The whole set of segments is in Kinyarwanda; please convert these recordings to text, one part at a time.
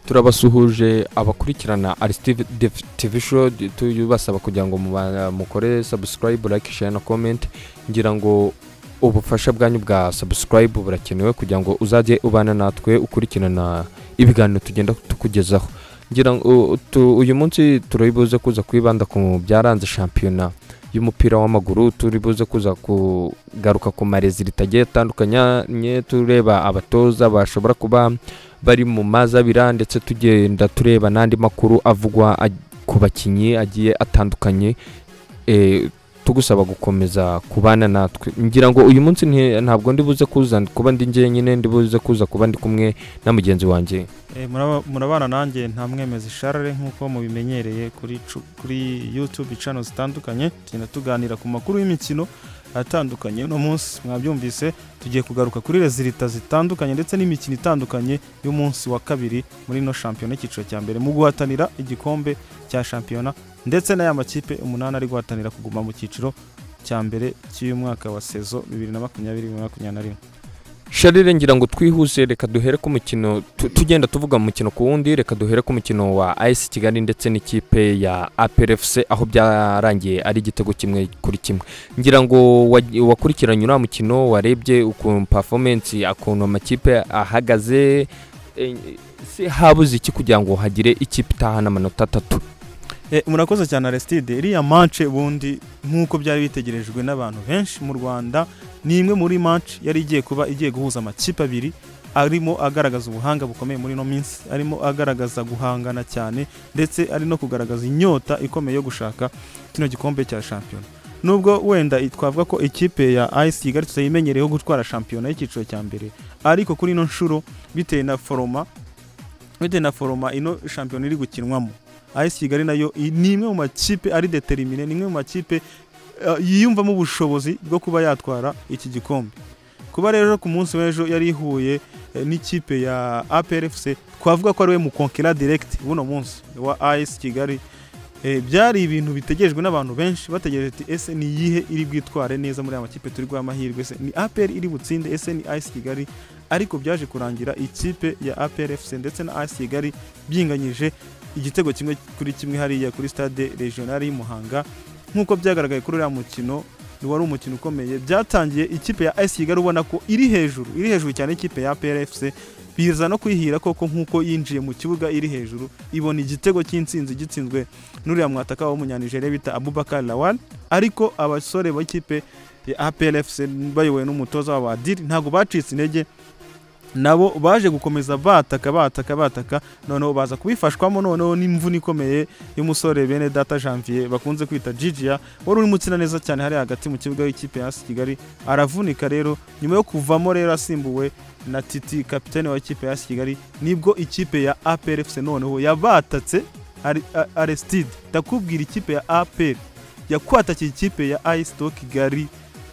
turabasuhuje abakurikirana aristive tv show tubasaba kugira ngo mukore subscribe like share na comment ngira ngo ubufasha bwanyu bwa subscribe burakenewe kugira ngo uzajye ubana natwe ukurikirana ibiganiro tugenda tukugezaho ngira ngo uyu munsi turayibuze kuza kwibanda ku byaranze shampiyona y'umupira w'amaguru turi buze kuza kugaruka ku marezi ritagiye atandukanye tureba abatoza bashobora kuba bari mu mazabira ndetse tugenda tureba n'andi makuru avugwa ku bakinnyi agiye atandukanye tugusaba gukomeza kubana natwe ngira ngo uyu munsi ntabwo ndi buze kuza kuba ndi njyenyine ndi buze kuza kuba ndi kumwe na mugenzi wanjye murabana nanjye nta mwemezi sharare nk'uko mubimenyereye kuri yutube icano zitandukanye tugenda tuganira ku makuru y'imikino atandukanye uno munsi mwabyumvise tugiye kugaruka kuri rezilita zitandukanye ndetse n'imikino itandukanye y'umunsi wa kabiri muri ino shampiyona icyiciro cya mbere mu guhatanira igikombe cya shampiyona ndetse n'aya makipe umunani ari guhatanira kuguma mu cyiciro cya mbere cy'uyu mwaka wa sezo bibiri na makumyabiri na makumyabiri na rimwe sharire ngira ngo twihuse reka duhere ku mukino tugenda tuvuga mu mukino ku wundi reka duhere ku mukino wa ayisi kigali ndetse n'ikipe ya aperefuse aho byarangiye ari igitego kimwe kuri kimwe ngira ngo wakurikiranye uriya mukino warebye ukuntu pafomensi ukuntu amakipe ahagaze habuze iki kugira ngo hagire ikipe itahana amanota atatu murakoze cyane aresitide iriya manche ubundi nk'uko byari bitegerejwe n'abantu benshi mu rwanda ni imwe muri manche yari igiye kuba igiye guhuza amakipe abiri arimo agaragaza ubuhanga bukomeye muri ino minsi arimo agaragaza guhangana cyane ndetse ari no kugaragaza inyota ikomeye yo gushaka kino gikombe cya shampiyona nubwo wenda twavuga ko ikipe ya ayisi kigali tutayimenyereyeho gutwara shampiyona y'icyiciro cya mbere ariko kuri ino nshuro bitewe na foroma bitewe na foroma ino shampiyona iri gukinwamo ayisi kigali nayo ni imwe mu makipe ari deterimine ni imwe mu makipe yiyumvamo ubushobozi bwo kuba yatwara iki gikombe kuba rero ku munsi w'ejo yari ihuye n'ikipe ya aperefuse twavuga ko ari we mukonkera diregiti w'uno munsi wa ayisi kigali byari ibintu bitegerejwe n'abantu benshi bategereje ati ese ni iyihe iri bwitware neza muri aya makipe turi guha amahirwe se ni aperi iri butsinde ese ni ayisi kigali ariko byaje kurangira ikipe ya aperefuse ndetse na ayisi kigali byinganyije igitego kimwe kuri kimwe hariya kuri stade regionali y'umuhanga nk'uko byagaragaye kuri uriya mukino wari umukino ukomeye byatangiye ikipe ya esi kigali ubona ko iri hejuru iri hejuru cyane ikipe ya prfc biza no kwihira koko nk'uko yinjiye mu kibuga iri hejuru ibona igitego cy'insinzi gitsinzwe n'uriya mwataka w'umunyanijeriya bita abubakar lawal ariko abasore b'ikipe ya aprfc bayobowe n'umutoza wabo adiri ntabwo bacitse intege nabo baje gukomeza bataka bataka bataka noneho baza kubifashwamo noneho n'imvune ikomeye y'umusore bene data janvier bakunze kwita jijiya wari urimo ukina neza cyane hari hagati mu kibuga y'ikipe ya kigali aravunika rero nyuma yo kuvamo rero asimbuwe na titi kapitene wa ikipe ya kigali nibwo ikipe ya aprfc noneho yabatatse aresitide ndakubwira ikipe ya apr yakwatakiye ikipe ya ayisito kigali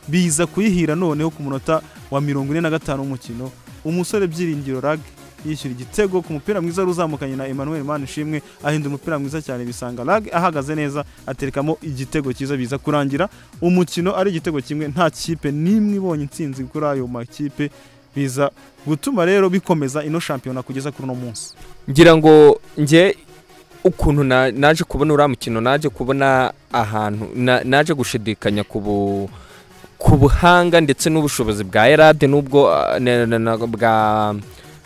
biza kuyihira noneho ku munota wa mirongo ine na gatanu w'umukino umusore byiringiro rag yishyura igitego ku mupira mwiza wari uzamukanye na emmanuel manishimwe ahinda umupira mwiza cyane bisanga rag ahagaze neza aterekamo igitego cyiza biza kurangira umukino ari igitego kimwe nta kipe n'imwe ibonye insinzi kuri ayo makipe biza gutuma rero bikomeza ino shampiyona kugeza kuri uno munsi ngira ngo njye ukuntu naje kubona uriya mukino naje kubona ahantu naje gushidikanya ku ku buhanga ndetse n'ubushobozi bwa erade n'ubwo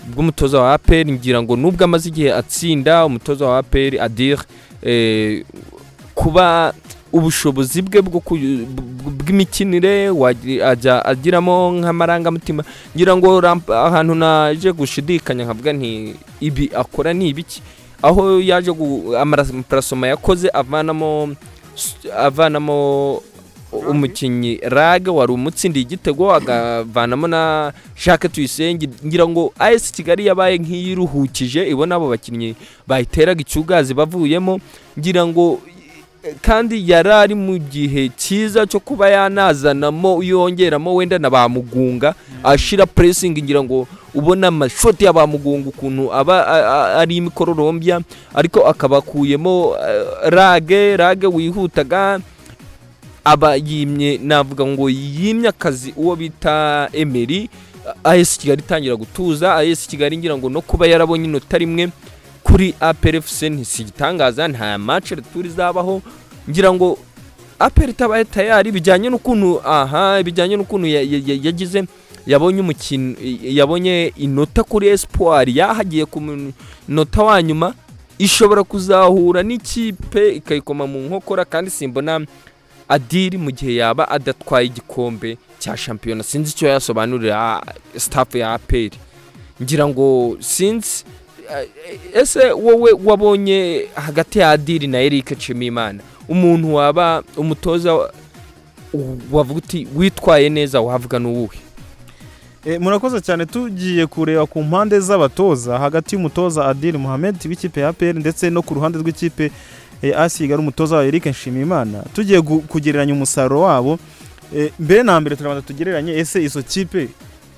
bw'umutoza wa aperi ngira ngo nubwo amaze igihe atsinda umutoza wa aperi adire kuba ubushobozi bwe bw'imikinire ajya agiramo nk'amarangamutima ngira ngo ahantu naje gushidikanya nkavuga nti ibi akora ni ibiki aho yaje amaparasoma yakoze avanamo avanamo umukinnyi raga wari umutsindiye igitego agavanamo na jacques tuyisenge ngira ngo ayesi kigali yabaye nk'iyiruhukije ibona abo bakinnyi bayiteraga icyugazi bavuyemo ngira ngo kandi yari ari mu gihe cyiza cyo kuba yanazanamo yongeramo wenda na ba mugunga ashira puresingi ngira ngo ubona amashoti ya ba mugunga ukuntu aba ari imikororombya ariko akaba akuyemo rage rage wihutaga aba yimye navuga ngo yimye akazi uwo bita emeri ayesi kigali itangira gutuza ayesi kigali ngira ngo no kuba yarabonye inota rimwe kuri aperi efuse ntisigitangaza nta mace turi zabaho ngira ngo aperi itabaye tayari bijyanye n'ukuntu aha bijyanye n'ukuntu ya- ya- ya- yagize yabonye umukino yabonye inota kuri esipuwari yahagiye ku munota wa nyuma ishobora kuzahura n'ikipe ikayikoma mu nkokora kandi simbona adiri mu gihe yaba adatwaye igikombe cya shampiyona sinzi icyo yasobanurira sitafu ya aperi ngira ngo sinzi eh, ese wowe wabonye hagati ya adiri na eric nshimiyimana umuntu waba umutoza wa- wavuga uti witwaye neza wavuga n'uwuhe E, murakoze cyane tugiye kureba ku mpande z'abatoza hagati y'umutoza Adil Mohamed w'ikipe ya APR ndetse no ku ruhande rw'ikipe e, asiga ari umutoza wa Eric Nshimiyimana tugiye gu- kugereranya umusaruro wabo e, mbere na mbere turabanza tugereranye ese izo kipe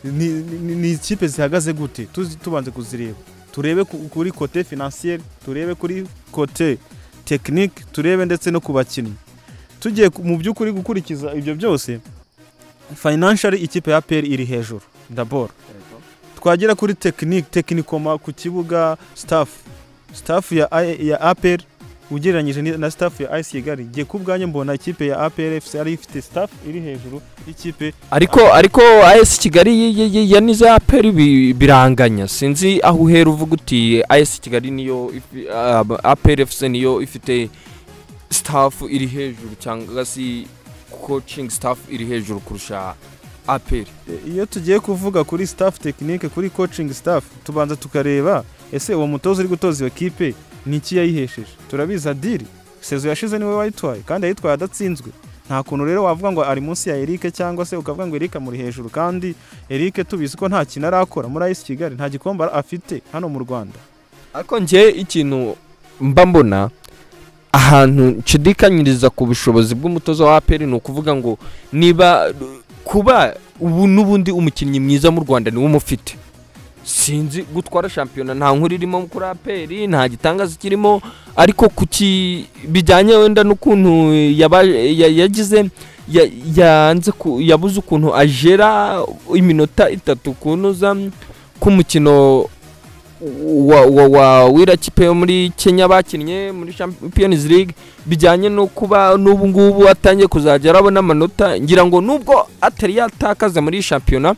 ni, ni, ni ikipe zihagaze gute Tuzi- tubanze kuzireba turebe ku- kuri kote financier turebe kuri kote technique turebe ndetse no ku bakinnyi tugiye ku- mu by'ukuri gukurikiza ibyo byose financially ikipe ya APR iri hejuru daboro twagira kuri tekinike tekinikoma ku kibuga sitafu sitafu ya, I- ya aperi ugereranyije ni- na sitafu ya ayisi kigali ngiye ku bwanjye mbona ikipe ya aperi efuse ari ifite sitafu iri hejuru y'ikipe ariko ariko AS Kigali y- y- y- ya niza ya peri bi- biranganya sinzi aho uhera uvuga uti AS Kigali niyo ifi- ah, APR FC niyo ifite staff iri hejuru cyangwa se coaching staff iri hejuru kurusha APR E, iyo tugiye kuvuga kuri sitafu tekinike kuri kocingi sitafu tubanza tukareba ese uwo mutoza uri gutoza iyo kipe ni iki yayihesheje turabizi adiri sezo yashize niwe wayitwaye kandi yayitwaye adatsinzwe nta kuntu rero wavuga ngo ari munsi ya erike cyangwa se ukavuga ngo erike muri hejuru kandi erike tubizi ko nta kintu arakora muri ayisi kigali nta gikombe afite hano mu rwanda ariko njye ikintu mba mbona ahantu nshidikanyiriza ku bushobozi bw'umutoza wa APR ni ukuvuga ngo niba kuba ubu n'ubundi umukinnyi mwiza mu Rwanda niwe umufite sinzi gutwara shampiyona nta nkuru irimo kuri APR nta gitangaza kirimo ariko ku ki bijyanye wenda n'ukuntu yaba- ya- yagize ya- yanze ku- yabuze ukuntu ajera iminota itatu kunoza k'umukino wa, wa, wa wira kipe yo muri Kenya bakinnye muri Champions League bijyanye no kuba n'ubu ngubu atangiye kuzajya arabona amanota ngira ngo nubwo atari yatakaza muri shampiyona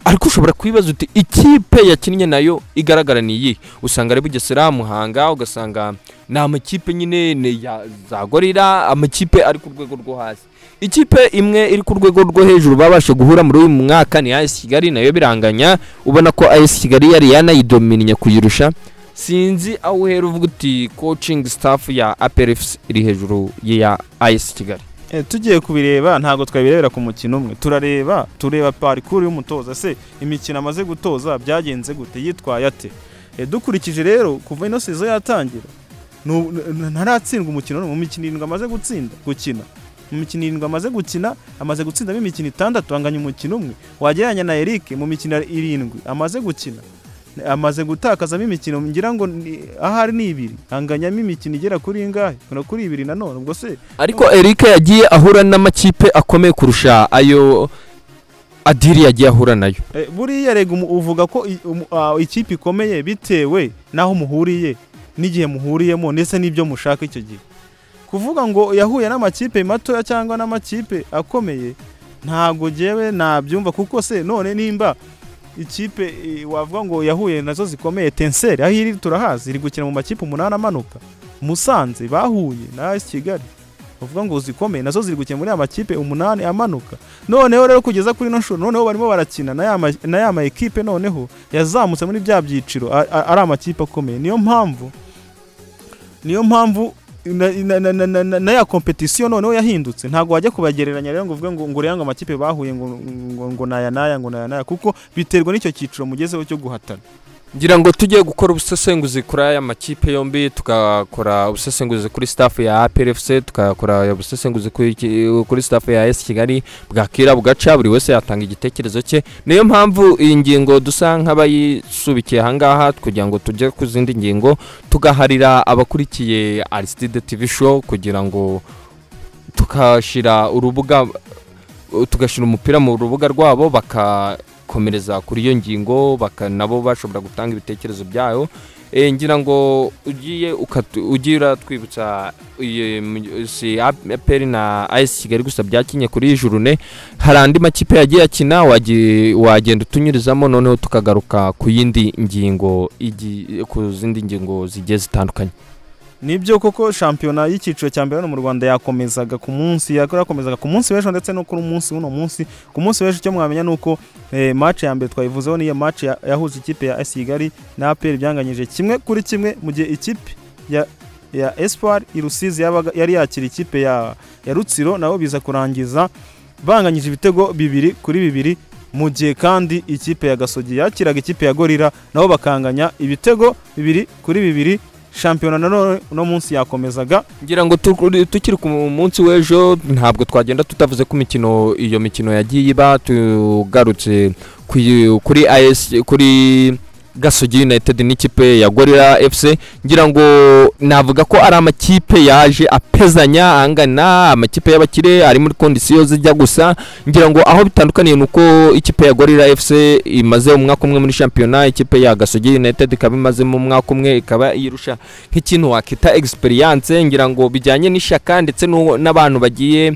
ariko ushobora kwibaza uti ikipe yakinnye nayo igaragara ni iyihe usanga ari Bugesera Muhanga ugasanga ni amakipe nyine ni ya za gorira amakipe ari ku rwego rwo hasi ikipe imwe iri ku rwego rwo hejuru babasha guhura muri uyu mwaka ni AS Kigali nayo biranganya ubona ko AS Kigali yari yanayidominiye kuyirusha sinzi aho uhera uvuga uti coaching staff ya APR FC iri hejuru ya AS Kigali E, tugiye kubireba ntabwo twabirebera ku mukino umwe turareba tureba parikuru y'umutoza se imikino amaze gutoza byagenze gute yitwaye ate e, dukurikije rero kuva ino sezo yatangira nu- n- ntaratsindwa umukino n'umwe. mu mikino irindwi amaze gutsinda gukina mu mikino irindwi amaze gukina amaze gutsindamo imikino itandatu anganya umukino umwe wagereranya na Eric mu mikino irindwi amaze gukina amaze gutakazamo imikino ngira ngo ni- ahari ni ibiri anganyamo imikino igera kuri ingahe Kuna kuri ibiri nanone ubwo se ariko Eric yagiye ahura n'amakipe akomeye kurusha ayo Adiri yagiye ahura nayo Eh, buriya rega umu- uvuga ko i- umu- ah, ikipe ikomeye bitewe n'aho muhuriye n'igihe muhuriyemo ndetse n'ibyo mushaka icyo gihe kuvuga ngo yahuye n'amakipe matoya cyangwa n'amakipe akomeye ntabwo jyewe nabyumva kuko se none nimba ikipe eh, wavuga ngo yahuye nazo zikomeye tenseri aho iri turahazi iri gukina mu makipe umunani amanuka musanze bahuye na AS kigali uvuga ngo zikomeye nazo ziri gukina muri ya makipe umunani amanuka noneho rero kugeza kuri ino nshuro noneho barimo barakina na ya ma- na ya ma ekipe noneho yazamutse muri bya byiciro a- a- ari amakipe akomeye niyo mpamvu niyo mpamvu na, na, na, na, na, na, na ya kompetisiyo noneho yahindutse ntabwo wajya kubagereranya rero ngo uvuge ngo ngo urebe ngo amakipe bahuye ngo ngo, ngo naya naya ngo naya naya kuko biterwa n'icyo cyiciro mugezeho cyo guhatana ngira ngo tujye gukora ubusesenguzi kuri aya makipe yombi tukakora ubusesenguzi kuri staff ya APR FC tukakora ubusesenguzi kuri, ki- kuri staff ya AS Kigali bwakira bugaca buri wese yatanga igitekerezo cye niyo mpamvu iyi ngingo dusa nk'abayisubikiye ahangaha kugira ngo tujye ku zindi ngingo tugaharira abakurikiye Aristide TV show kugira ngo tukashyira urubuga tugashyira umupira mu rubuga rwabo baka komereza kuri iyo ngingo baka nabo bashobora gutanga ibitekerezo byayo eh, ngira ngo ugiye ukatu- ugiye uratwibutsa iyi mu- si aperi na ayesi kigali gusa byakinye kuri iyi jurune hari andi makipe yagiye akina wagi- wagenda utunyurizamo noneho tukagaruka ku yindi ngingo igi- ku zindi ngingo zigiye zitandukanye nibyo koko shampiyona y'icyiciro cya mbere hano mu rwanda yakomezaga ku munsi yakorakomezaga ku munsi w'ejo ndetse no kuri umunsi w'uno munsi ku munsi w'ejo icyo mwamenya ni uko eh, match ya mbere twayivuzeho niyo match ya- yahuje ikipe ya AS Kigali na APR byanganyije kimwe kuri kimwe mu gihe ikipe ya ya Espoir i Rusizi yabaga yari yakira ikipe ya ya Rutsiro nabo biza kurangiza banganyije ibitego bibiri kuri bibiri mu gihe kandi ikipe ya Gasogi yakiraga ikipe ya Gorira nabo bakanganya ibitego bibiri kuri bibiri shampiyona nanone uno munsi yakomezaga ngira ngo tu- tukiri ku munsi w'ejo ntabwo twagenda tutavuze ko imikino iyo mikino yagiye iba tugarutse ku yi- kuri AS kuri Gasogi United n'ikipe ya Gorilla FC ngira ngo navuga ko ari amakipe yaje apezanya angana amakipe y'abakire ari muri kondisiyo zijya gusa ngira ngo aho bitandukaniye ni uko ikipe ya Gorilla FC imaze umwaka umwe muri shampiyona ikipe ya Gasogi United ikaba imazemo umwaka umwe ikaba yirusha nk'ikintu wakita experience ngira ngo bijyanye n'ishyaka ndetse n'u- n'abantu bagiye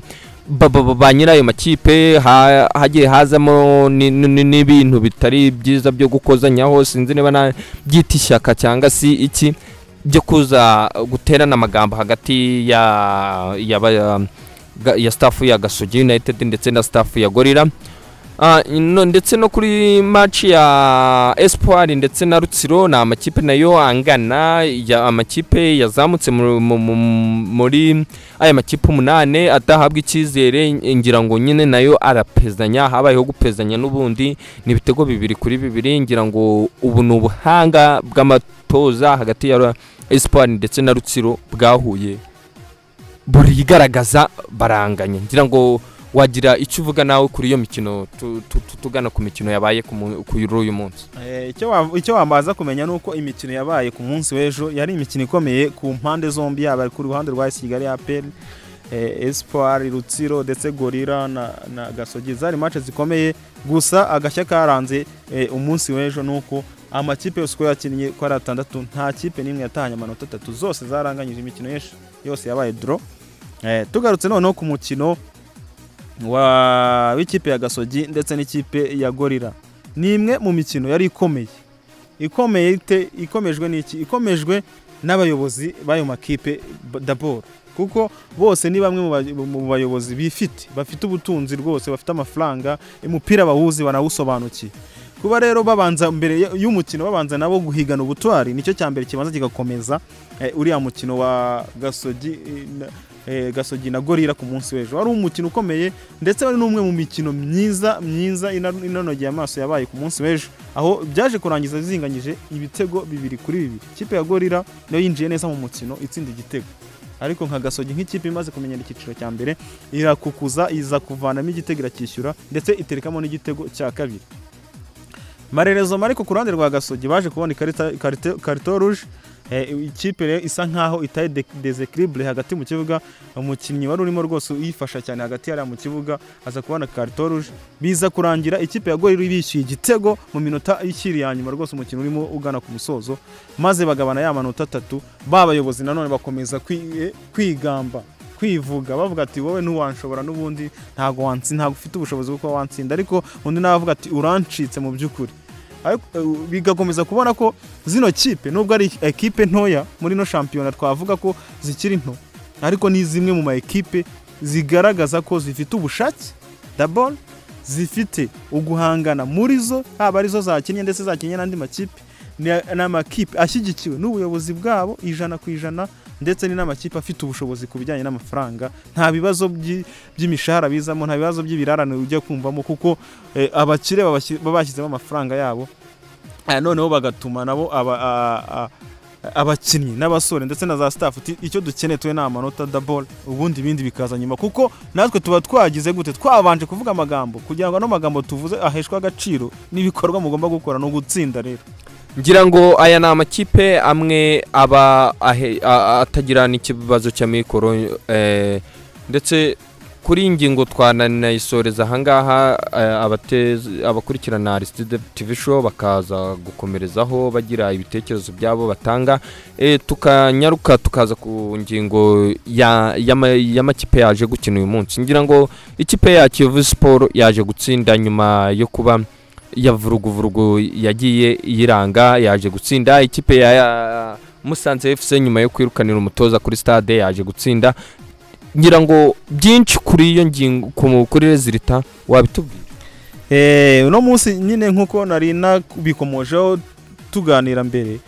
ba- ba- ba- ba nyirayo makipe ha- hagiye hazamo ni- ni- ni- n'ibintu bitari byiza byo gukozanyaho sinzi niba na byita ishyaka cyangwa si iki byo kuza guterana amagambo hagati ya ya, ya, ga- ya staff ya Gasogi United ndetse na staff ya Gorilla Ah, no, ndetse no kuri match ya Espoir ndetse na Rutsiro ni amakipe nayo angana ya amakipe yazamutse mu- mu- mu- muri aya makipe umunane atahabwa icyizere ngira ngo nyine nayo arapezanya habayeho gupezanya n'ubundi ni ibitego bibiri kuri bibiri ngira ngo ubu ni ubuhanga bw'amatoza hagati ya Espoir ndetse na Rutsiro bwahuye burigaragaza baranganya ngira ngo wagira icyo uvuga nawe kuri iyo mikino tu- tu- tu- tugana ku mikino yabaye ku mu- kuri uyu munsi Eh, icyo wa- icyo wamaza kumenya ni uko imikino yabaye ku munsi w'ejo yari imikino ikomeye ku mpande zombi yaba ari ku ruhande rwa AS Kigali APR eh, Espoir Rutsiro ndetse Gorira na, na Gasogi zari match zikomeye gusa agashya karanze eh, umunsi w'ejo ni uko amakipe yose uko yakinnye ko ari atandatu nta kipe n'imwe yatahanye amanota atatu zose zaranganyije imikino yose- yose yabaye draw eh, tugarutse noneho ku mukino wa w'ikipe ya Gasogi ndetse n'ikipe ya Gorira ni imwe mu mikino yari ikomeye ikomeye ite ikomejwe n'iki ikomejwe n'abayobozi b'ayo makipe b- daboro kuko bose ni bamwe mu ba- mu bayobozi bifite bafite ubutunzi rwose bafite amafaranga umupira bawuzi banawusobanukiwe kuba rero babanza mbere y- y'umukino babanza nabo guhigana ubutwari nicyo cya mbere kibanza kigakomeza eh, uriya mukino wa gasogi eh, na- eh, gasogi na gorira ku munsi w'ejo wari umukino ukomeye ndetse wari n'umwe mu mikino myiza myiza ina- inonogeye amaso yabaye ku munsi w'ejo aho byaje kurangiza zinganyije ibitego bibiri kuri bibiri ikipe ya gorira nayo yinjiye neza mu mukino itsinda igitego ariko nka gasogi nk'ikipe imaze kumenyera icyiciro cya mbere irakukuza iza kuvanamo igitego iracyishyura ndetse iterekamo n'igitego cya kabiri marerezoma ariko ku ruhande rwa gasogi baje kubona ikarita karite- karito ruje Eh, ikipe rero isa nkaho itaye de- desequilibre hagati mu kibuga umukinnyi wari urimo rwose uyifasha cyane hagati yariya mu kibuga aza kubona karito ruje biza kurangira ikipe ya gorira ibishyuye igitego mu minota ikiri ya nyuma rwose umukino urimo ugana ku musozo maze bagabana ya manota atatu ba bayobozi nanone bakomeza kwi- eh, kwigamba kwivuga bavuga ati wowe ntiwanshobora n'ubundi ntabwo wansi ntabwo ufite ubushobozi bwo kuba wansinda ariko undi nawe avuga ati urancitse mu by'ukuri Ariko, eh, bigakomeza kubona ko zino kipe nubwo ari ekipe ntoya muri ino shampiyona twavuga ko zikiri nto ariko ni zimwe mu ma ekipe zigaragaza ko zifite ubushake daboro zifite uguhangana muri zo haba arizo zakinnye ndetse zakinnye n'andi makipe ni ni amakipe ashyigikiwe n'ubuyobozi bwabo ijana ku ijana ndetse ni n'amakipe afite ubushobozi ku bijyanye n'amafaranga nta bibazo by'i- by'imishahara bizamo nta bibazo by'ibirarane ujya kumvamo kuko eh, abakire babashyi- baba bashyizemo amafaranga yabo Ah, noneho bagatuma nabo aba- a- a- abakinnyi n'abasore ndetse na za staff uti icyo dukeneye twe ni amanota double ubundi ibindi bikaza nyuma kuko natwe tuba twagize gute twabanje kuvuga amagambo kugira ngo ano magambo tuvuze aheshwe agaciro n'ibikorwa mugomba gukora ni ugutsinda rero ngira ngo aya ni amakipe amwe aba ahe- a- a- atagira n'ikibazo cy'amikoro eh, ndetse kuri iyi ngingo twanayisoreza ahangaha eh, abatez- abakurikirana Aristide TV show bakaza gukomerezaho bagira ibitekerezo byabo batanga Eh, tukanyaruka tukaza ku ngingo ya- y'ama- y'amakipe yaje gukina uyu munsi ngira ngo ikipe ya Kiyovu Sport yaje gutsinda nyuma yo kuba yavuruguvurugu yagiye yiranga yaje gutsinda ikipe ya ya Musanze FC nyuma yo kwirukanira umutoza kuri stade yaje gutsinda ngira ngo byinshi kuri iyo ngingo ku- kuri rezilita wabitubwira Eh, uno munsi nyine nk'uko nari nabikomojeho tuganira mbere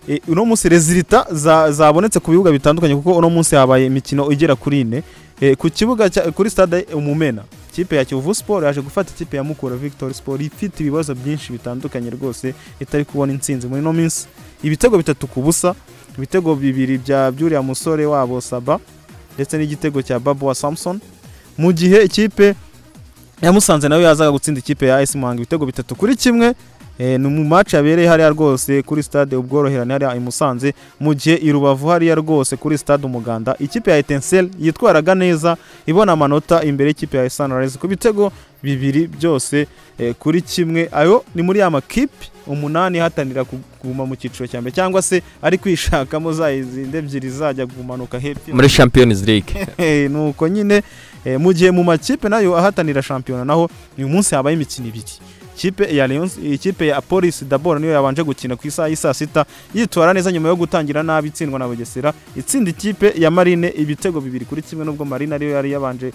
eh, uno munsi rezilita za- zabonetse ku bibuga bitandukanye kuko uno munsi habaye imikino igera kuri ine Eh, ku kibuga cya- kuri stade umumena ikipe ya kiyovu siporo yaje gufata ikipe ya mukura victory siporo ifite ibibazo byinshi bitandukanye rwose itari kubona intsinzi muri ino minsi ibitego bitatu ku busa ibitego bibiri bya byuriya musore wabo saba ndetse n'igitego cya babu wa samson mu gihe ikipe yamusanze nawe yazaga gutsinda ikipe ya AS Muhanga ibitego bitatu kuri kimwe Eh, ni mu match yabereye hariya rwose kuri stade ubworoherane hariya i Musanze mu gihe i Rubavu hariya rwose kuri stade umuganda ikipe ya Etincelle yitwaraga neza ibona amanota imbere y'ikipe ya Sunrise ku bitego bibiri byose eh, kuri kimwe ayo ni muri ya makipe umunani hatanira kuguma mu cyiciro cya mbere cyangwa se ari kwishakamo za izindi ebyiri zajya kumanuka hepfo muri Champions League nuko nyine eh, mu gihe mu makipe nayo ahatanira shampiyona naho uyu munsi habaye imikino ibiri ikipe ya Lions ikipe ya Police d'abord niyo yabanje gukina ku isaha y'isaa sita yitwara neza nyuma yo gutangira nabi itsindwa na Bugesera itsinda ikipe ya Marine ibitego bibiri kuri kimwe nubwo Marine ariyo yari yabanje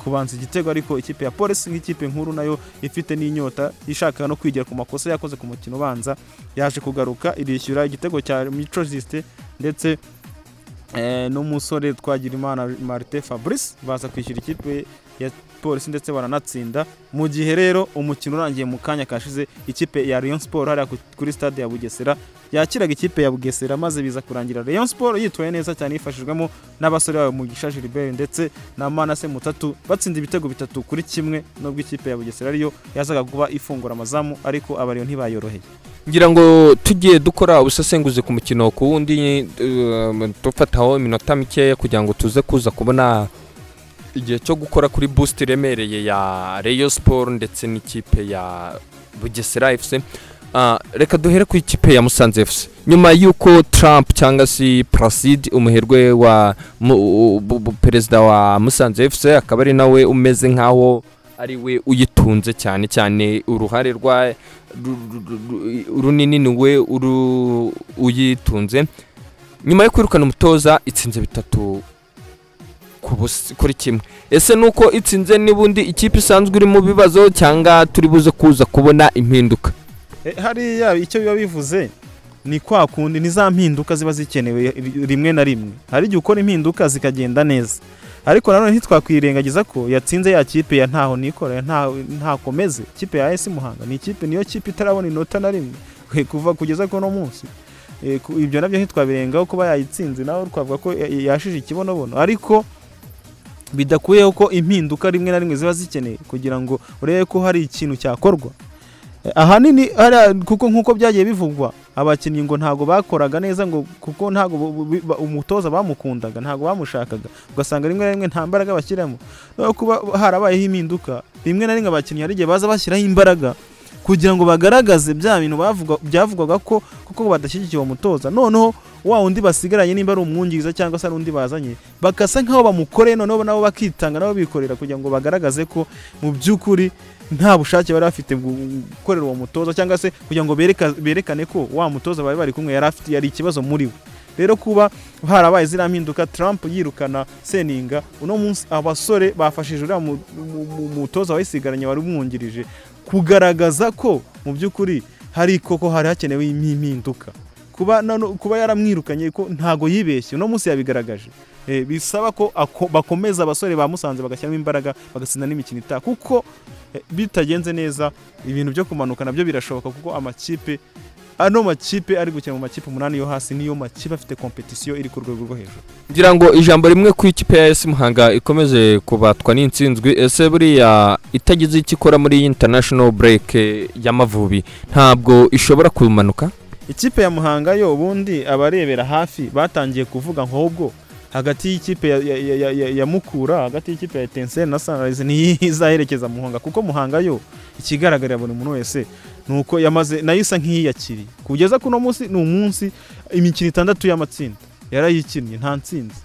kubanza igitego ariko ikipe ya Police nk'ikipe nkuru nayo ifite n'inyota ishaka no kwigira ku makosa yakoze ku mukino ubanza yaje kugaruka irishyura igitego cya Mico Juste ndetse eh, n'umusore Twagirimana Martin Fabrice baza kwishyura ikipe ya polisi ndetse baranatsinda mu gihe rero umukino urangiye mu kanya kashize ikipe ya Rayon Sport hariya ku- kuri stade ya Bugesera yakiraga ikipe ya Bugesera maze biza kurangira Rayon Sport yitwaye neza cyane yifashijwemo n'abasore babo Mugisha Gilbert ndetse na Manase Mutatu batsinda ibitego bitatu kuri kimwe nubwo ikipe ya Bugesera ariyo yazaga kuba ifungura amazamu ariko abariyo ntibayoroheye ngira ngo tugiye dukora ubusesenguzi ku mukino ku wundi um, dufataho iminota mikeya kugira ngo tuze kuza kubona igihe cyo gukora kuri boost iremereye ya Rayon Sport ndetse n'ikipe ya Bugesera FC Ah, reka duhere ku ikipe ya Musanze FC nyuma y'uko Trump cyangwa se Placide umuherwe wa mu, u- bu- bu- perezida wa Musanze FC akaba ari nawe umeze nkaho ari we uyitunze cyane cyane uruhare rwa ru- ru- ru- ru- runini ni we uru- uyitunze nyuma yo kwirukana umutoza itsinze bitatu ku busa- kuri kimwe ese ni uko itsinze n'ubundi ikipe isanzwe iri mu bibazo cyangwa turi buze kuza kubona impinduka E, hariya icyo biba bivuze ni kwa kundi ni za mpinduka ziba zikenewe ri- rimwe na rimwe hari igihe ukora impinduka zikagenda neza ariko nanone ntitwakwirengagiza ko yatsinze ya kipe ya ntaho nikoreye ntaho ntakomeze kipe ya AS Muhanga ni ikipe niyo kipe itarabona inota na rimwe Kwe- kuva kugeza kuri uno munsi E, ku- ibyo nabyo ntitwabirengaho kuba yayitsinze naho twavuga ko ya- yashije ikibonobono ariko bidakuyeho ko impinduka rimwe na rimwe ziba zikeneye kugira ngo urebe ko hari ikintu cyakorwa ahanini hariya kuko nk'uko byagiye bivugwa abakinnyi ngo ntago bakoraga neza ngo kuko ntago bu- bu- ba- umutoza bamukundaga ntago bamushakaga ugasanga rimwe na rimwe nta mbaraga bashyiramo no kuba harabayeho impinduka rimwe na rimwe abakinnyi hari igihe baza bashyiraho imbaraga kugira ngo bagaragaze bya bintu bavuga byavugwaga ko kuko badashyigikiye uwo mutoza noneho wa wundi basigaranye nimba ari umwungiriza cyangwa se ari undi bazanye bagasa nk'aho bamukoreye noneho nabo bakitanga nabo bikorera kugira ngo bagaragaze ko mu by'ukuri nta bushake bari bafite bwo gukorera uwo mutoza cyangwa se kugira ngo bereka- berekane ko wa mutoza bari bari kumwe yari afite yari ikibazo muri we rero kuba harabaye ziriya mpinduka Trump yirukana Seninga uno munsi abasore bafashije uriya mu- mu- mu- mutoza wayisigaranye wari umwungirije kugaragaza ko mu by'ukuri hari koko hari hakenewe impinduka kuba nano- kuba yaramwirukanye ko ntago yibeshye uno munsi yabigaragaje Eh, bisaba ko ako- bakomeza abasore bamusanze bagashyiramo imbaraga bagatsinda n'imikino itaha kuko Eh, bitagenze neza ibintu byo kumanuka nabyo birashoboka kuko amakipe ano makipe ari gukina mu makipe umunani yo hasi niyo makipe afite kompetisiyo iri ku rwego rwo hejuru ngira ngo ijambo rimwe ku ikipe ya AS Muhanga ikomeze kubatwa n'intsinzwi ese buriya itagize icyo ikora muri iyi international break eh, y'amavubi ntabwo ishobora kumanuka ikipe ya muhanga yo ubundi abarebera hafi batangiye kuvuga ngo ahubwo hagati y'ikipe ya, ya, ya, ya, ya, ya Mukura hagati y'ikipe ya Etincelle na Sunrise niyo izaherekeza Muhanga kuko Muhanga yo ikigaragarira buri muntu wese ni uko yamaze nayo isa nk'iyiyakiriye kugeza kuno munsi ni umunsi imikino itandatu y'amatsinda yarayikinnye nta ntsinzi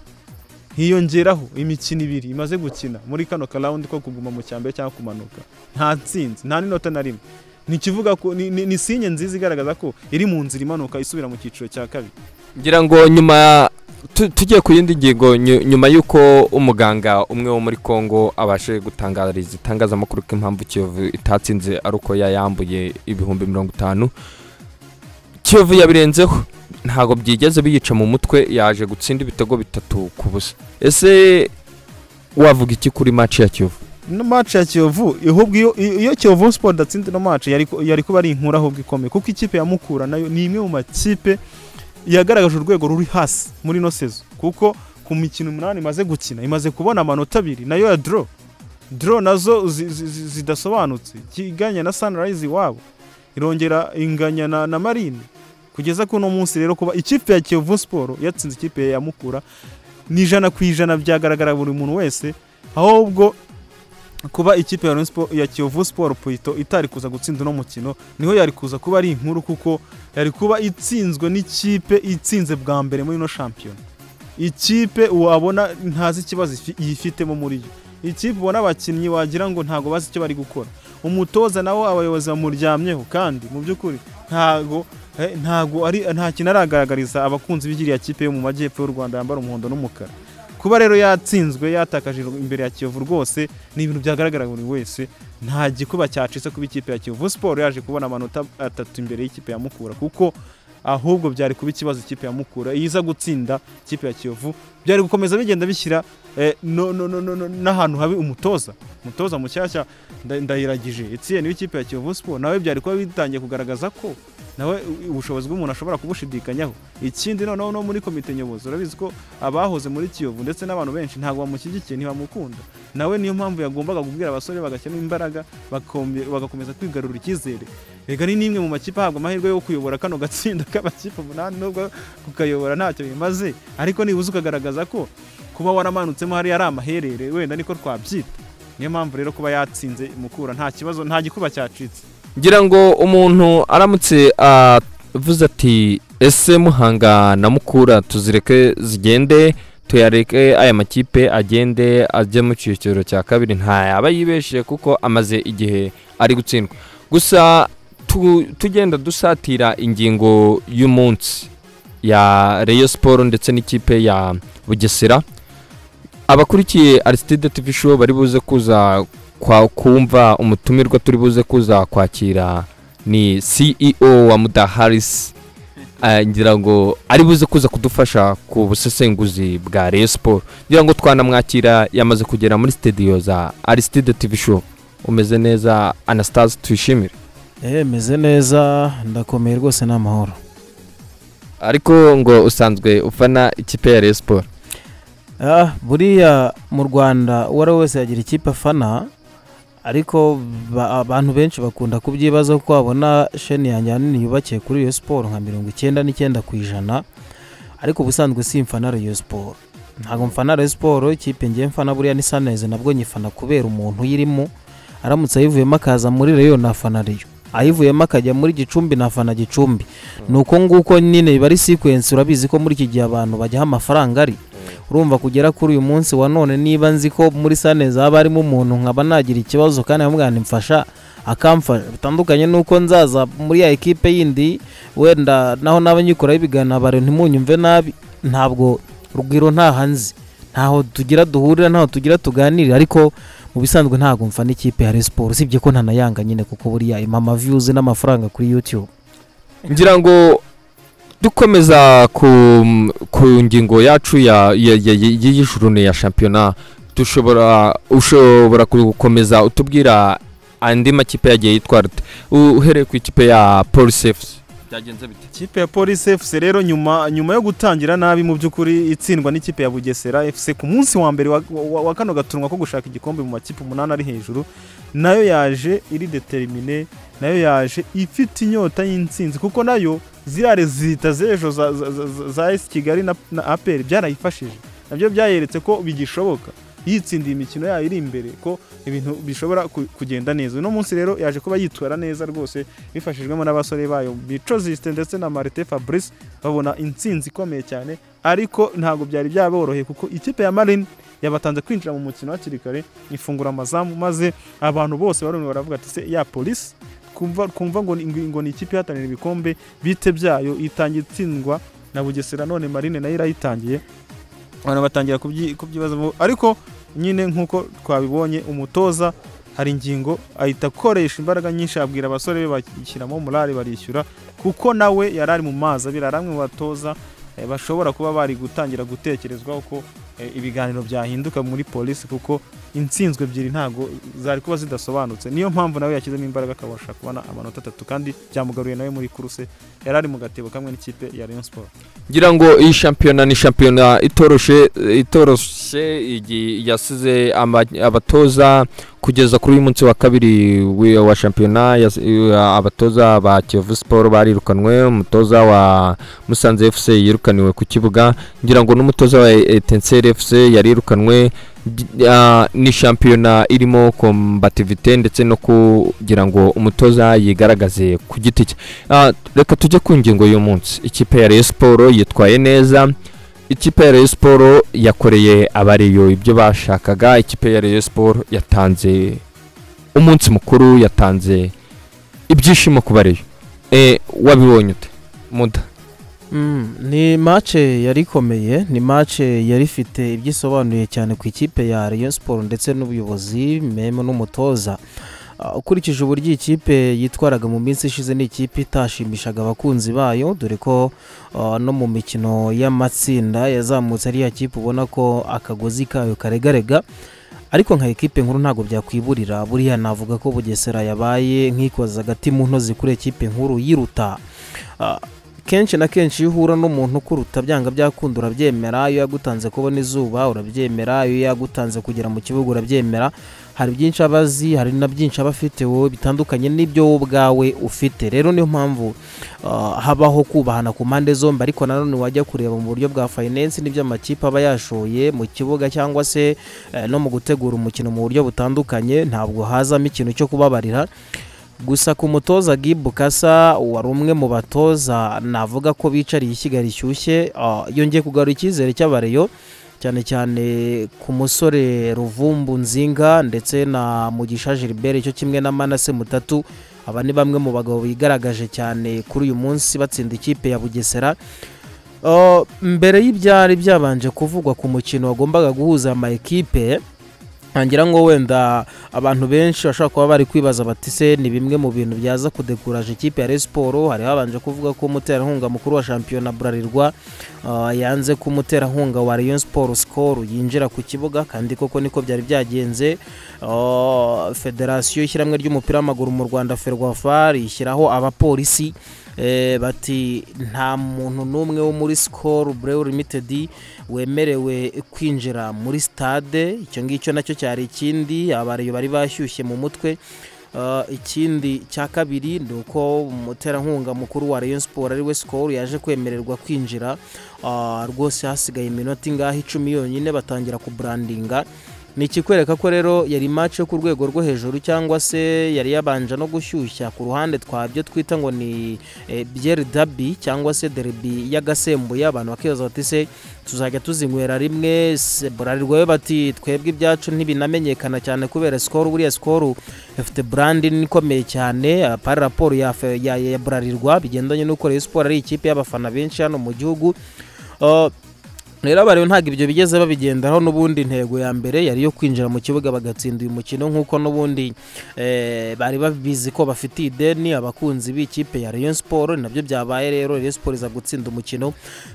hiyongeraho imikino ibiri imaze gukina muri kano karawundi ko kuguma mu cyambere cyangwa kumanuka nta ntsinzi nta n'inota na rimwe ni ikivuga ko ni- ni ni sinye nziza igaragaza ko iri mu nzira imanuka isubira mu cyiciro cya kabiri ngira ngo nyuma tu- tujye ku yindi ngingo nyu- nyuma y'uko umuganga umwe wo muri congo abashe gutangariza itangazamakuru ko impamvu kiyovu itatsinze ari uko yayambuye ibihumbi mirongo itanu kiyovu yabirenzeho ntabwo byigeze biyica mu mutwe yaje gutsinda ibitego bitatu ku busa ese wavuga iki kuri match ya kiyovu no match ya Kiyovu ahubwo iyo iyo Kiyovu Sport idatsinze no match yari ku- yari kuba ari inkuru ahubwo ikomeye kuko ikipe ya Mukura nayo ni imwe mu makipe yagaragaje urwego ruri hasi muri ino sezo kuko ku mikino umunani imaze gukina imaze kubona amanota abiri nayo ya draw draw nazo zi- zi- zi- zidasobanutse iganya na Sunrise iwabo irongera inganya na, na Marine kugeza kuno munsi rero kuba ikipe ya Kiyovu Sport yatsinze ikipe ya Mukura ni ijana ku ijana byagaragara buri muntu wese ahubwo kuba ikipe ya Rayon Sport- ya Kiyovu Sport Puito itari kuza gutsinda uno mukino niho yari kuza kuba ari inkuru kuko yari kuba itsinzwe n'ikipe itsinze bwa mbere muri ino shampiyona ikipe wabona ntazi ikibazo ifi- yifitemo muri yo ikipe ubona abakinnyi wagira ngo ntabwo bazi icyo bari gukora umutoza nawo abayobozi bamuryamyeho kandi mu by'ukuri ntago eh, ntago ari nta kintu aragaragariza abakunzi b'iriya kipe yo mu majyepfo y'u Rwanda yambara umuhondo n'umukara kuba rero yatsinzwe yatakaje imbere ya Kiyovu rwose ni ibintu byagaragara buri wese nta gikuba cyacitse kuba ikipe ya Kiyovu Sport yaje kubona amanota atatu imbere y'ikipe ya Mukura kuko ahubwo byari kuba ikibazo ikipe ya Mukura iza gutsinda ikipe ya Kiyovu byari gukomeza bigenda bishyira eh, no, no, no, no, no, n'ahantu habi umutoza umutoza mushyashya nda- ndayiragije Etienne w'ikipe ya Kiyovu Sport nawe byari kuba bitangiye kugaragaza ko nawe u- ubushobozi bw'umuntu ashobora kubushidikanyaho ikindi noneho no muri komite nyobozi urabizi ko abahoze muri Kiyovu ndetse n'abantu benshi ntabwo bamushyigikiye ntibamukunda nawe niyo mpamvu yagombaga kubwira abasore bagashyiramo imbaraga bakombe- bagakomeza kwigarurira icyizere reka ni n'imwe mu makipe ahabwa amahirwe yo kuyobora kano gatsinda k'amakipe umunani nubwo kukayobora ntacyo bimaze ariko nibuze ukagaragaza ko kuba waramanutsemo hariya ari amaherere wenda niko twabyita niyo mpamvu rero kuba yatsinze mukura nta kibazo nta gikuba cyacitse ngira ngo umuntu aramutse avuze ati ese muhanga na mukura tuzireke zigende tuyareke aya makipe agende ajye mu cyiciro cya kabiri ntayaba yibeshye kuko amaze igihe ari gutsindwa gusa tu- tugenda dusatira ingingo y'umunsi ya Rayon Sport ndetse n'ikipe ya Bugesera abakurikiye Aristide TV Show bari buze kuza kwa kumva umutumirwa turi buze kuza kwakira ni CEO wa Mudaharis Eh, ngira ngo ari buze kuza kudufasha ku busesenguzi bwa Rayon Sport ngira ngo twanamwakira yamaze kugera muri studio za Aristide TV Show umeze neza Anastase tuyishimire Eh, meze neza ndakomeye rwose ni amahoro ariko ngo usanzwe ufana ikipe ya Rayon Sport ah, buriya mu rwanda uwo ari we wese yagira ikipe afana ariko ba- abantu benshi bakunda kubyibaza ko wabona sheni yanjye ahanini yubakiye kuri iyo siporo nka mirongo icyenda n'icyenda ku ijana ariko ubusanzwe simfana iyo siporo ntabwo mfana iyo siporo ikipe ngiye mfana buriya ni saneze nabwo nyifana kubera umuntu uyirimo aramutse ayivuyemo akaza muri reyo nafana reyo ayivuyemo akajya muri gicumbi nafana gicumbi ni uko nguko nyine biba ari sikwensi urabizi ko muri iki gihe abantu bajyaho amafaranga ari urumva kugera kuri uyu munsi wa none niba nzi ko muri saneza haba harimo umuntu nkaba nagira ikibazo kandi nkamubwira mfasha akamfasha bitandukanye nuko nzaza muri ya ekipe yindi wenda naho naba nyikoraho ibiganiro abantu ntimunyumve nabi ntabwo urugwiro ntaho nzi ntaho tugira duhurira ntaho tugira tuganirira ariko mu bisanzwe ntabwo mfana ikipe ya Rayon Sport usibye ko ntanayanga nyine kuko buriya imama views n'amafaranga kuri YouTube ngira ngo dukomeza ku, ku ngingo yacu ya- ya- ya- ya- y'iyi jurune ya shampiyona dushobora ushobora gukomeza utubwira andi makipe yagiye yitwara ute U- uhereye ku ikipe ya police fc byagenze bite ikipe ya polisi fc rero nyuma nyuma yo gutangira nabi mu by'ukuri itsindwa n'ikipe ya bugesera fc ku munsi wa mbere wa, wa, wa kano gatunwa ko gushaka igikombe mu makipe umunani ari hejuru nayo yaje iri determine nayo yaje ifite inyota y'intsinzi kuko nayo ziriya rezita z'ejo za, za, za, za, za AS kigali na, na apr byarayifashije nabyo byayeretse ko bigishoboka yitsindiye imikino yayo iri imbere ko ibintu bishobora ku- kugenda neza uno munsi rero yaje kuba yitwara neza rwose bifashijwemo n'abasore bayo Mico Ziste ndetse na Marite Fabrice babona intsinzi ikomeye cyane ariko ntabwo byari byaboroheye kuko ikipe ya Marine yabatanze kwinjira mu mukino hakiri kare ifungura amazamu maze abantu bose barumwe baravuga ati se ya polisi kumva, kumva ngo, ni- ngo ni ikipe ihatanira ibikombe bite byayo itangiye itsindwa na Bugesera none Marine nayo irayitangiye abantu batangira kubyi- kubyibazamo ariko nyine nk'uko twabibonye umutoza hari ingingo ahita akoresha imbaraga nyinshi abwira abasore be bashyiramo morale barishyura kuko nawe yari ari mu mazi abira ari amwe mu batoza eh, bashobora kuba bari gutangira gutekerezwaho ko eh, ibiganiro byahinduka muri polisi kuko intsinzwe ebyiri ntago zari kuba zidasobanutse niyo mpamvu nawe yashyizemo imbaraga akabasha kubona amanota atatu kandi byamugaruye nawe muri kuruse yari ari mu gatebo kamwe n'ikipe ya Rayon Sport ngira ngo iyi shampiyona ni shampiyona itoroshe itoroshe igi- yasize ama- abatoza kugeza kuri uyu munsi wa kabiri wi- wa shampiyona yas- i- abatoza ba kiyovu siporo barirukanwe umutoza wa musanze fc yirukaniwe ku kibuga ngira ngo n'umutoza wa etenseri fc yarirukanwe Gi- ah, ni shampiyona irimo kombativite ndetse no kugira ngo umutoza yigaragaze ku giti cye Ah, reka tujye ku ngingo y'umunsi ikipe ya Rayon Sport yitwaye neza ikipe ya Rayon Sport yakoreye abariyo ibyo bashakaga ikipe ya Rayon Sport yatanze umunsi mukuru yatanze ibyishimo ku bariyo eh wabibonye ute muda Mm, ni mace yari ikomeye ni mace yari ifite ibyo isobanuye cyane ku ikipe ya Rayon Sport ndetse n'ubuyobozi meme n'umutoza Ah, ukurikije uburyo iyi kipe yitwaraga mu minsi ishize ni ikipe itashimishaga abakunzi bayo dore ko ah, no mu mikino y'amatsinda yazamutse ari ya kipe ubona ko akagozi kayo karegarega ariko nka ekipe nkuru ntabwo byakwiburira buriya navuga ko bugesera yabaye nkikoza agati mu ntozi kuri ekipe nkuru yiruta Ah, kenshi na kenshi iyo uhura n'umuntu ukuruta byanga byakunda urabyemera iyo yagutanze kubona izuba urabyemera iyo yagutanze kugera mu kibuga urabyemera hari byinshi aba azi hari na byinshi aba afite wowe bitandukanye n'ibyo wowe ubwawe ufite rero niyo mpamvu ah, habaho kubahana ku mpande zombi ariko nanone wajya kureba mu buryo bwa finance n'ibyo amakipe aba yashoye mu kibuga cyangwa se eh, no mu gutegura umukino mu buryo butandukanye ntabwo hazamo ikintu cyo kubabarira gusa ku mutoza Gibu Kasa wari umwe mu batoza navuga ko bicariye ishyiga rishyushye ah, yongeye kugarura icyizere cy'abareyo cyane cyane ku musore Ruvumbu Nzinga ndetse na Mugisha Gilbert cyo kimwe na Manase Mutatu aba ni bamwe mu bagabo bigaragaje cyane kuri uyu munsi batsinda ikipe ya Bugesera Ah, mbere y'ibyari byabanje kuvugwa ku mukino wagombaga guhuza ama ekipe ngira ngo wenda abantu benshi bashobora kuba bari kwibaza bati se ni bimwe mu bintu byaza kudekuraje ikipe ya Rayon Sport hari habanje kuvuga ko umuterankunga mukuru wa shampiyona Bralirwa ah, yanze ko umuterankunga wa Rayon Sport Skol yinjira ku kibuga kandi koko niko byari byagenze Ah, federasiyo ishyirahamwe ry'umupira w'amaguru mu Rwanda Ferwafa rishyiraho abapolisi eh, bati nta muntu n'umwe wo muri Skol Brew Limited wemerewe kwinjira muri stade icyo ngicyo nacyo cyari ikindi abariyo bari bashyushye mu mutwe Uh, ikindi cya kabiri ni uko umuterankunga mukuru wa Rayon Sport ari we Skol yaje kwemererwa kwinjira Uh, rwose hasigaye iminota ingahe icumi yonyine batangira kuburandinga ni ikikwereka ko rero yari match yo ku rwego rwo hejuru cyangwa se yari yabanje no gushyushya ku ruhande twa byo twita ngo ni eh, byeri dabi cyangwa se derby y'agasembuye abantu bakibaza bati se tuzajya tuzinywera rimwe se- burarirwa we bati twebwe ibyacu ntibinamenyekana cyane kubera sikoro buriya sikoro ifite burandi nini ikomeye cyane ah, pari raporo ya, fe- ya, ya burarirwa bigendanye n'uko Rayon Sport ari ikipe y'abafana benshi hano mu gihugu Ah, rero abariyo ntabwo ibyo bigeze babigenderaho n'ubundi intego ya mbere yari iyo kwinjira mu kibuga bagatsinda uyu mukino nk'uko n'ubundi eh, bari babizi ko bafitiye ideni abakunzi b'ikipe ya Rayon Sport nabyo byabaye rero Rayon Sport iza gutsinda umukino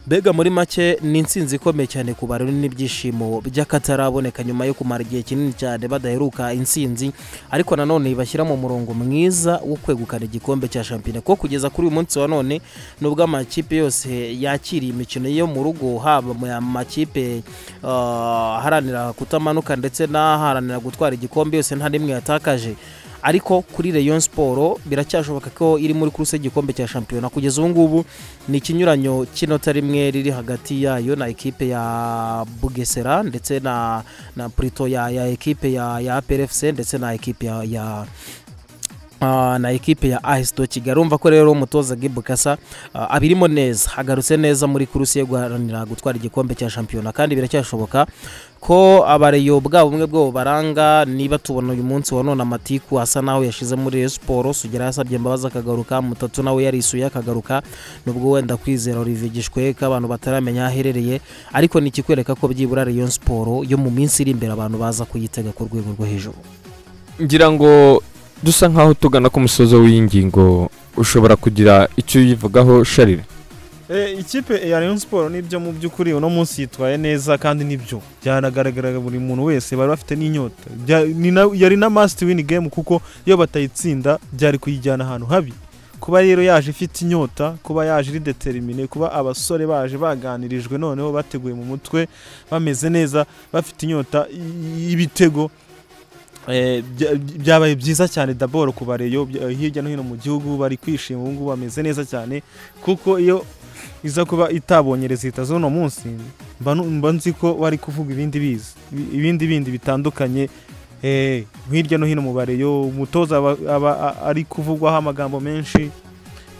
mbega muri make ni intsinzi ikomeye cyane ku bariyo n'ibyishimo by'akataraboneka nyuma yo kumara igihe kinini cyane badaheruka intsinzi ariko nanone bashyira mu murongo mwiza wo kwegukana igikombe cya shampiyona ko kugeza kuri uyu munsi wa none nubwo amakipe yose yakiriye imikino yo mu rugo haba mu makipe aharanira kutamanuka ndetse n'aharanira gutwara igikombe yose nta rimwe yatakaje ariko kuri Rayon Sport biracyashoboka ko iri muri kuruse y'igikombe cya shampiyona kugeza ubu ngubu ni ikinyuranyo cy'inota rimwe riri hagati yayo na ekipe ya bugesera ndetse na na purito ya ya ekipe ya ya APRFC ndetse na ekipe ya ya Ah, na ekipe ya AS do Kigali urumva ko rero umutoza Gibukasa uh, abirimo neza agarutse neza muri kuruse yo guharanira gutwara igikombe cya shampiyona kandi biracyashoboka ko abareyo bwabo bumwe bwabo baranga niba tubona uyu munsi wa none amatiku asa naho yashize muri Rayon Sport sugera yasabye imbabazi akagaruka mutatu nawe yarisuye akagaruka nubwo wenda kwizera Olivier Gishweka abantu bataramenya aho aherereye ariko ni ikikwereka ko byibura Rayon Sport yo mu minsi iri imbere abantu baza kuyitega ku rwego rwo hejuru ngira ngo dusa nkaho tugana ku musozo w'iyi ngingo ushobora kugira icyo uyivugaho sharira Eh, ikipe ya Rayon Sport nibyo mu by'ukuri uno munsi yitwaye neza kandi nibyo byanagaragaraga buri muntu wese bari bafite n'inyota Bya- ni na- yari na must win game kuko iyo batayitsinda byari kuyijyana ahantu habi kuba rero yaje ifite inyota kuba yaje iri determine kuba abasore baje baganirijwe noneho bateguye mu mutwe bameze neza bafite inyota y- y'ibitego Eh, bya- byabaye byiza cyane daboro ku bareyo bya- hirya no hino mu gihugu bari kwishima ubu ngubu bameze neza cyane kuko iyo iza kuba itabonye rezita z'uno munsi mba nu- mba nzi ko bari kuvuga ibindi biza ibindi bindi bitandukanye eh, hirya no hino mu bareyo umutoza aba, aba a- ari kuvugwaho amagambo menshi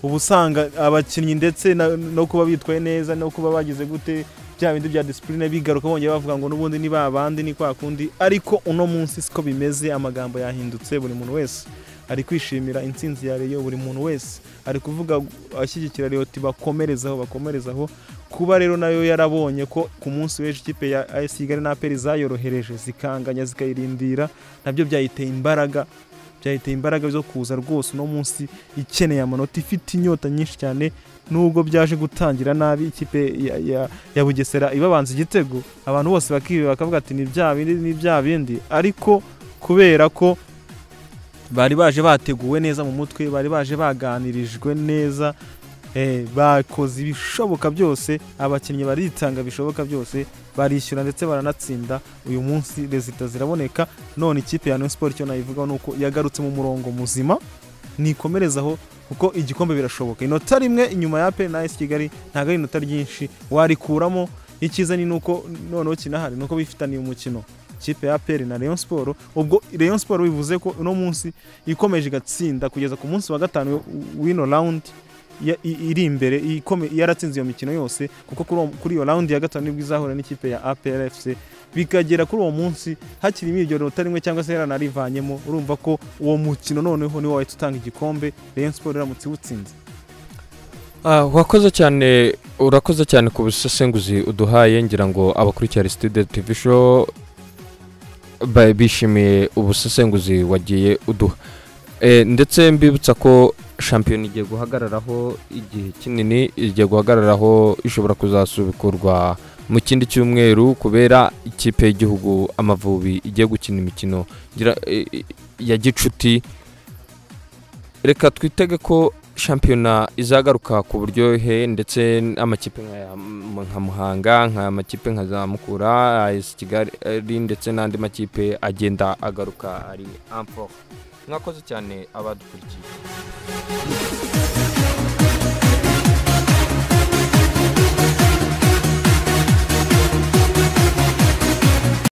uba usanga abakinnyi ndetse na- no kuba bitwaye neza no kuba bagize gute bya bindi bya disipurine bigaruka bongera bavuga ngo n'ubundi ni ba bandi ni kwa kundi ariko uno munsi siko bimeze amagambo yahindutse buri muntu wese ari kwishimira intsinzi ya reyo buri muntu wese ari kuvuga ashyigikira Leyoti bakomerezaho bakomerezaho kuba rero nayo yarabonye ko ku munsi w'ejo ikipe ya AS Kigali na APR zayorohereje zikanganya zikayirindira nabyo byayiteye imbaraga byayiteye imbaraga zo kuza rwose uno munsi ikeneye amanota ifite inyota nyinshi cyane nubwo byaje gutangira nabi ikipe ya, ya, ya Bugesera ibabanza igitego abantu bose bakibi bakavuga ati ni bya bindi ni bya bindi ariko kubera ko bari baje bateguwe neza mu mutwe bari baje baganirijwe neza eh, bakoze ibishoboka byose abakinnyi baritanga bishoboka byose barishyura ndetse baranatsinda uyu munsi rezita ziraboneka none ikipe ya Rayon Sport icyo nayivugaho ni uko yagarutse mu murongo muzima nikomerezaho kuko igikombe birashoboka inota rimwe inyuma ya pe na AS Kigali ntabwo ari inota ryinshi warikuramo icyiza ni nuko noneho kinahari nuko bifitaniye umukino ikipe ya APR na Rayon Sport ubwo Rayon Sport bivuze ko uno munsi ikomeje igatsinda kugeza ku munsi wa gatanu w'ino round ya- i- iri imbere ikome- yaratsinze iyo mikino yose kuko kuri uwo- kuri iyo round ya gatanu nibwo izahura n'ikipe ya APR FC bikagera kuri uwo munsi hakirimo iryo rota rimwe cyangwa se yaranarivanyemo urumva ko uwo mukino noneho niwo wahita utanga igikombe Rayon Sport iramutse iwutsinze Ah, wakoze cyane urakoze cyane ku busesenguzi uduhaye ngira ngo abakurikira Studio TV show ba- bishimiye ubusesenguzi wagiye uduha Eh, ndetse mbibutsa ko shampiyona igiye guhagararaho igihe kinini igiye guhagararaho ishobora kuzasubukurwa mu kindi cyumweru kubera ikipe y'igihugu amavubi igiye gukina imikino ngira- eh, eh, ya gicuti reka twitege ko shampiyona izagaruka ku buryohe ndetse amakipe nka ya- m- nka muhanga nka makipe nka za mukura AS kigali eh, ndetse n'andi makipe agenda agaruka ari ampo mwakoze cyane abadukurikiye